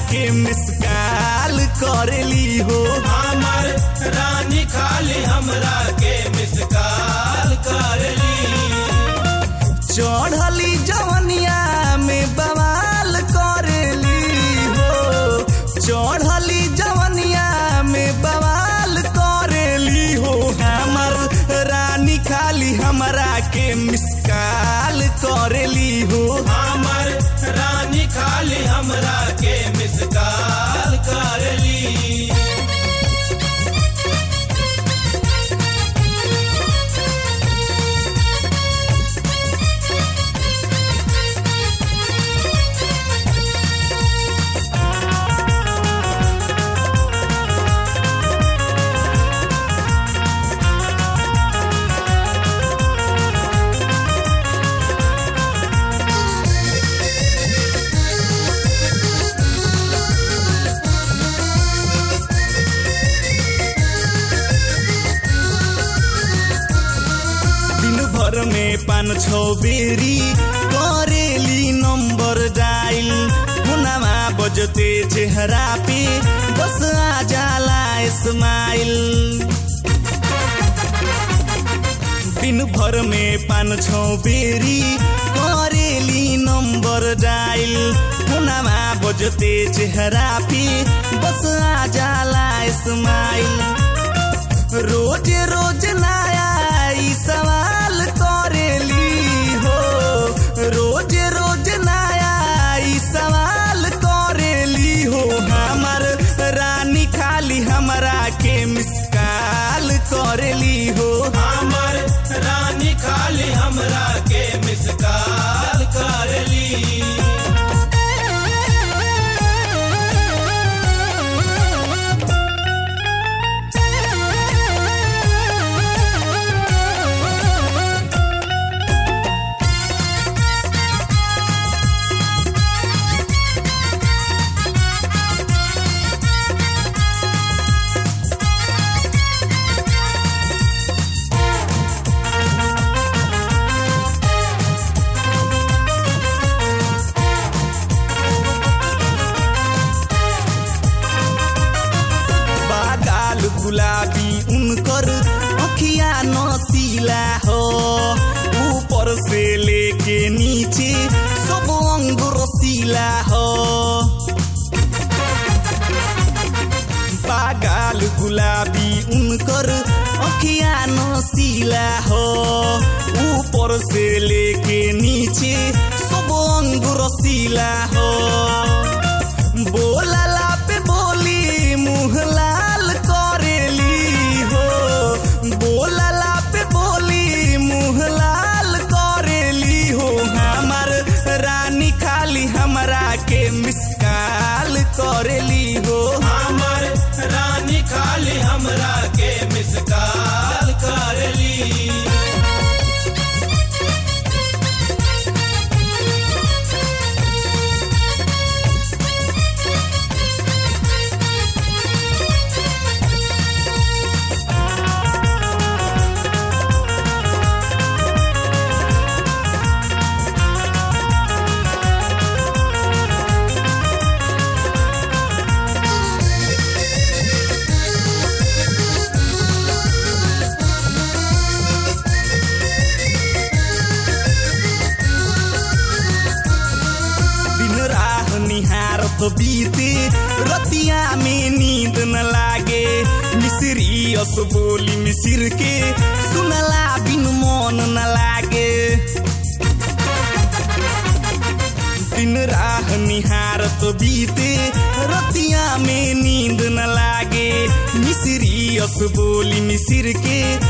के मिसकाल करेली हो हमर रानी खाली हमरा के मिसकाल करली चढ़ली जवनिया में बवाल करेली हो चढ़ली जवनिया में बवाल करेली हो हमर रानी खाली हमरा के मिसकाल करेली हो हमर रानी खाली हमरा के मिसकाल करली दिन भर में पान छौ बेरी करेली नंबर डायल हुनामा बजते चेहरा पे बस आ जाला स्माइल दिन भर में पान छौ बेरी करेली नंबर डायल हुनामा बजते चेहरा पे बस आ जाला स्माइल रोज रोज नया ई सवाल करेली हो रोज रोज नया ई सवाल करेली हो हमर रानी खाली हमरा के मिसकाल करेली हो हमर रानी खाली हमरा के मिसकाल करली बागाल गुलाबी उनकर अखिया नसीला हो ऊपर से लेके नीचे सब अंग रसीला हो बागाल गुलाबी उनकर अखिया नसीला हो ऊपर से लेके नीचे सब अंग रसीला हो बोलला पे बोली मुँह लाल करेली हो बोलला पे बोली मुँह लाल करेली हो हमर रानी खाली हमरा के मिसकाल करेली हो हमर रानी खाली हमरा के मिसकाल करली दिन राह निहारत बीते रतिया में नींद न लागे मिसरी अस बोली मिसिर के सुनला बिन मन न लागे दिन राह निहारत बीते रतिया में नींद न लागे मिसरी अस बोली मिसिर के